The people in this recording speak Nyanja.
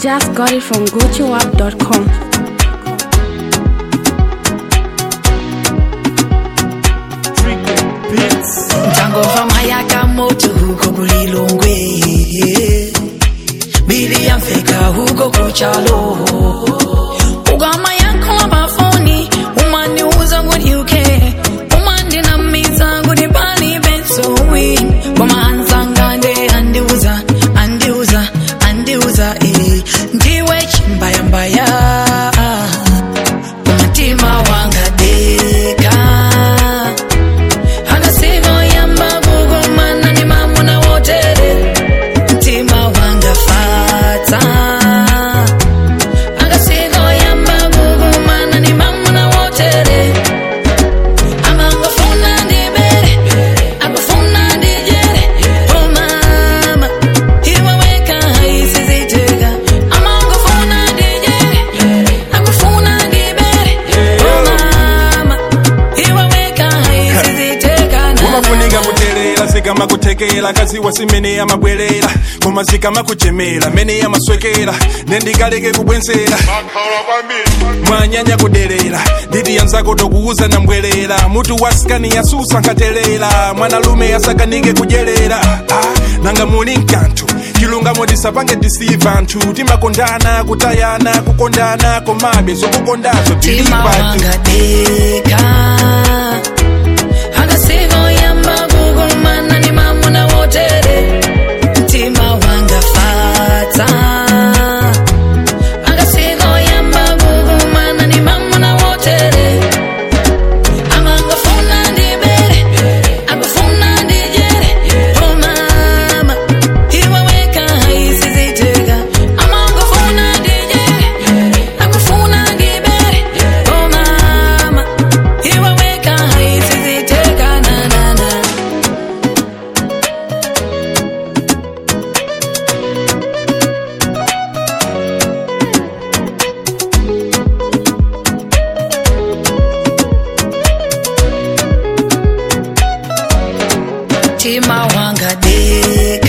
just got it from gotoapp.com. Mtangova mayaka moto huko kulilongwe bili ya mfeka huko kuchalo ugama yako bafoni umani uza ngudi uke umandi na miza ngudi bali bensowi goma anzangande andiuza andiuza andiuza eh ndiwe chimbaya mbaya umutima wanga deka akasigo yamba kugumana ni mamuna wotere mtima wanga fata akasigo yamba kugumana ni mamuna wotere amangofuna ndibere akufuna ndijere oh mama iwaweka isizitega amangofuna ndijere akufuna ndibere oh mama iwaweka isizitega na umafunika kutelera zikama kutekera kaziwa simene amabwerera koma zikama kuchemera mene amaswekera nendikaleke kubwenzera mwanyanya kudelera nditi yanzako tokuuza nambwerera mutu wasikani yasusa nkatelera mwanalume yasakanike kudyerera ah, nanga muli mkanthu chilungamo tisapange tisiva anthu timakondana kutayana kukondana komabe zokukondazo tili Tima patu wanga deka Akasigo yamba kugumana ni mamuna wotere Tima wanga fata Akasigo yamba kugumana ni mamuna wotere Amangafuna ndibere Akufuna ndijere Oh mama Iwaweka isizitega Amangafuna ndijere Akufuna ndibere Oh mama Iwaweka isizitega na na na Tima wanga deka